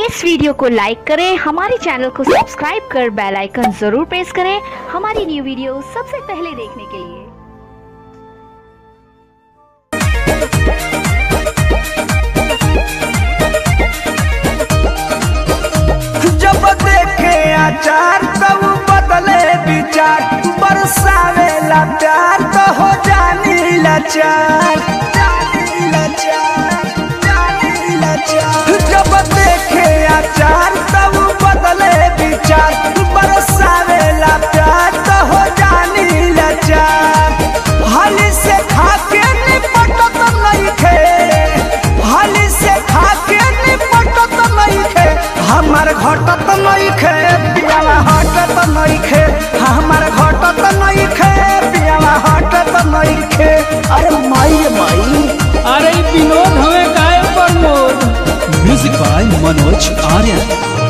इस video को लाइक करें हमारे चैनल को सब्सक्राइब कर बेल आइकन जरूर प्रेस करें हमारी न्यू वीडियो सबसे पहले देखने के लिए जब देखे आचार तब बदले विचार बरसावेला प्यार तो हो जानी लाचार जानी लाचार, जानी लाचार। जब देखे आचार तब बदले विचार बरसावेला प्यार तो हो जानी लाचार हाली से खाके निपटत नइखे हाली से खाके निपटत नइखे हमार घटत नइखे पियावा हटत नइखे हमार घटत नइखे पियावा हटत नइखे अरे माई माई अरे ई विनोद हमें काय प्रमोद म्यूजिक बाय मनोज आर्यन